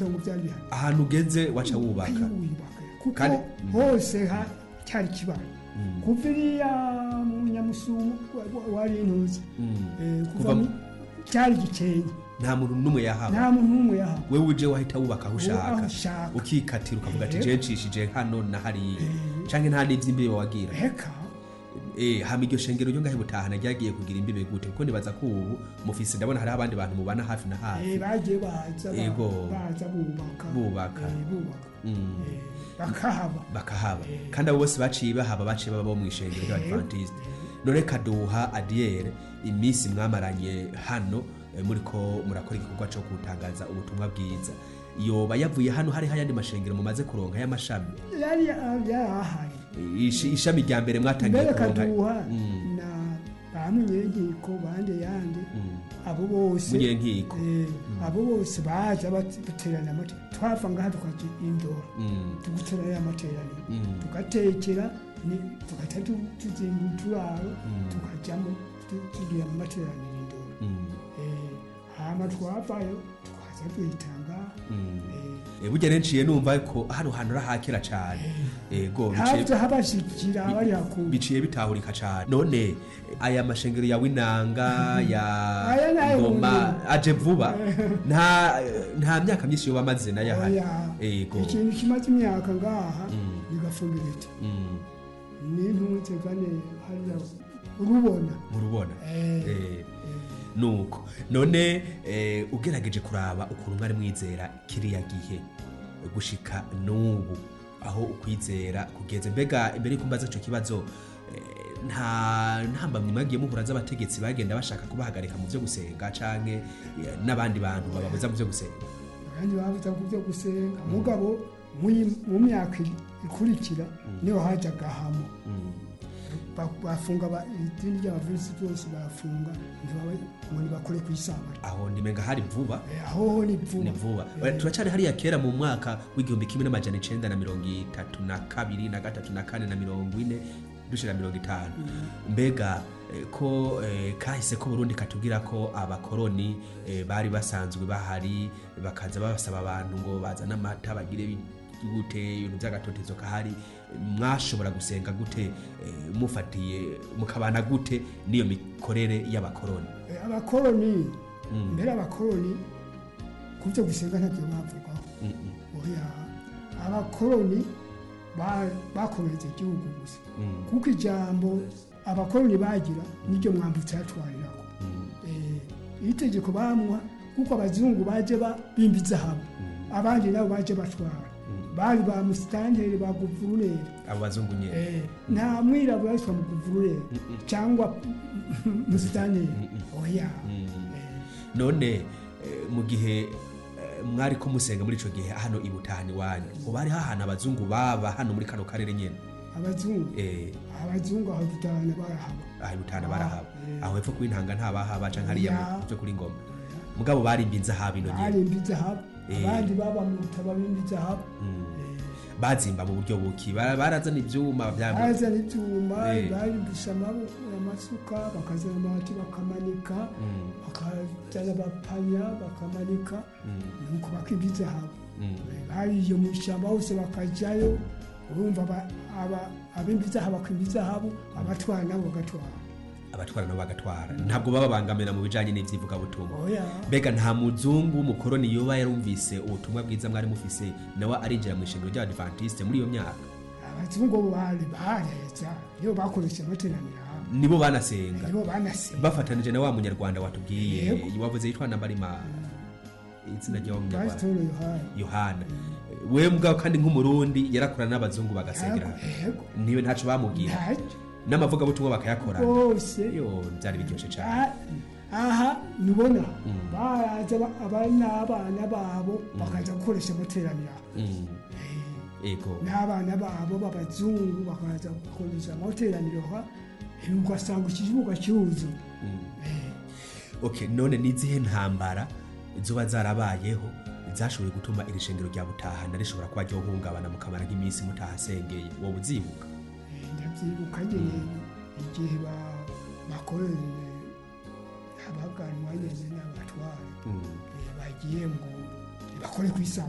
itongo byari bihari ahantu ugeze waca wubaka wiyubaka kuko Kandi- hose ha- cyari kibara Mm. kuva iriya mu nyamusumu wa- wa- wari intuzi Mm. Eh, Kuva kuva mu- mu- cyari gikenye nta muntu n'umwe yahaba nta muntu n'umwe yahawe wewe uje wahita wubaka aho aho ushaka ushaka. ukikatira ukavuga ati Eh. je nshishije hano na hariya Eh. canke nta n'ivy'imbibe wagira reka Eh, hama iryo shengero ryo ngahe butahana ryagiye kugira imbibe gute kuko nibaza ko ubu mufise ndabona hariho abandi bantu mubana hafi na eh, hafi bagiye baza ba- Ego. baza bubaka Bubaka. Eh, bubaka Mm. Eh, bakahaba bakahaba kandi abo bose baciye bahaba baciye baba bo mu ishengero ry'abadventiste none kaduha adiyere iminsi mwamaranye hano eh, muriko murakora igikorwa cyo gutangaza ubutumwa bwiza yoba yavuye hano hariho ayandi mashengero mumaze kuronka y'amashami yari yari ahari Ishi- ishami rya mbere mwatangiye mbere kuronka kaduha Mm, na ba munyenkiko bande yande mm. abo bose munyenkiko eh, abo bose baza bat- baterana amate twava ngaha tukaja indora Mm, tuguterana amateraniro mm. tugatekera ni- tugahita tu- tuzinga uturaro Mm. tukajamo tu- tugira mu materaniro indora Mm, Eh, hama twavayo tukaza duhitanga mm. Eh, burya nenciye numva ko hano hantu arahakera cane ego biciye- haza habashikira abari hakuru biciye bitahurika cane none aya mashengero ya winanga ya Aya nayo ngoma ubundi. aje vuba nta nta myaka myinshi yoba amaze nayo ahari Oya, ego ikintu kimaze imyaka ngaha Mm. nigafumbiriti Mm, n'intunze kane hariya urubona murubona Eh, Eh, nuko none eh, ugerageje kuraba ukuntu mwari mwizera kiriya gihe gushika n'ubu aho ukwizera kugeze mbega imbere yuko mbaza ico kibazo eh, nta ntambamyi mwagiye muhura z'abategetsi bagenda bashaka kubahagarika mu vyo gusenga canke eh, n'abandi bantu bababuza mu vyo gusenga abandi babuza ku byo gusenga mugabo muyi- mu myaka ikurikira niho hajaga hamo Mm, Ba- bafunga ba- idini ry'abavirisi byose bafunga ntibaba- ngo ntibakore ku isabato aho nimenga hari vuba Eh, aho ho ni vuba ni vuba Eh, turacari hariya kera mu mwaka w'igihumbi kimwe n'amajana icenda na mirongo itatu na kabiri na gatatu na kane na mirongo ine dushira mirongo itanu mbega eh, ko eh, kahise ko burundi katubwira ko abakoroni eh, bari basanzwe bahari bakaza babasaba abantu ngo bazane amata bagire bi- gute ibintu by'agatotezo kahari mwashobora gusenga gute eh, mufatiye mukabana gute n'iyo mikorere y'abakoroni eh, abakoroni Mm. mbere abakoroni ku byo gusenga ntabyo bavugaho Mm, mm, oya abakoroni ba- bakomeretse igihugu gusa mm, kuko ijambo abakoroni bagira niryo mwambutse yatwarirako mm, Eh, itegeko bamuha kuko abazungu baje ba- bimba izahabu abandi nabo baje batwara bari ba musitanteri ba guvuruneri abo bazungu nyene Eh, nta mwirabura yitwa mu guvuruneri cyangwa musitanteri oya Mm. Eh, none eh, mu gihe eh, mwari ko musenga muri ico gihe hano ibutahani wanyu uba hariho ahantu abazungu baba hano muri kano karere nyene abazungu eh, abazungu aho dutahana barahaba aha ibutahana barahaba eh. aho hepfo kw'intanga ntabahaba canke hariya Ya. mu- vyo kuri ngoma mugabo barimba inzahabu ino nyene barimba izahabu Eh. abandi baba mu rutaba bimba izahabu Mm. Eh, bazimba mu buryo buki Bara- barazana ivyuma vya bazana ibyuma Eh. barimbisha amabu- amasuka bakazana amabati bakamanika Mm, bakazana abapanya bakamanika mm, nuko bakimba izahabu mm. hari iyo mu ishyamba hose bakajyayo urumva aba- aba- abimba izahabu bakimba izahabu abatwara nabo bagatwara abatwara nabo bagatwara ntabwo baba bangamira mu bijanye n'ivyivugabutumwa oya mbega nta muzungu w'umukoroni yoba yarumvise ubutumwa bwiza mwari mufise nawe arinjira mu ishengero ry'abadivantiste muri iyo myaka abazungu bari bareza iyo bakoresha amateraniro hamwe nibo banasenga nibo banasenga bafatanije na wa munyarwanda watubwiye Yego. wavuze yitwa nambarima izina ry'uwo munyarwanda pasitoro yohani yohana we mbwaho kandi nk'umurundi yarakorana n'abazungu bagasengera hamwe. yego niwe ntaco bamubwira ntacyo n'amavugabutumwa bakayakora rwose yo byari biryoshe cyane Ah, aha nubona Mm. baraza ba- aba n'abana babo bakaza gukoresha amateraniro aho. Mm, Eh, ego n'abana babo b'abazungu bakaza gukoresha amateraniro ha eh, ugasanga ikibuga cyuzuye Mm. Eh, okay none n'izihe ntambara zoba zarabayeho zashoboye gutuma iri shengero rya butahana rishobora kuba ryohungabana mukamara nk'iminsi mutahasengeye wowe uzibuka eh, ndabyibuka nyine igihe ba- bakoreye abaganwa nyine n'abatware Mm. eh, bagiye ngo bakore ku isabato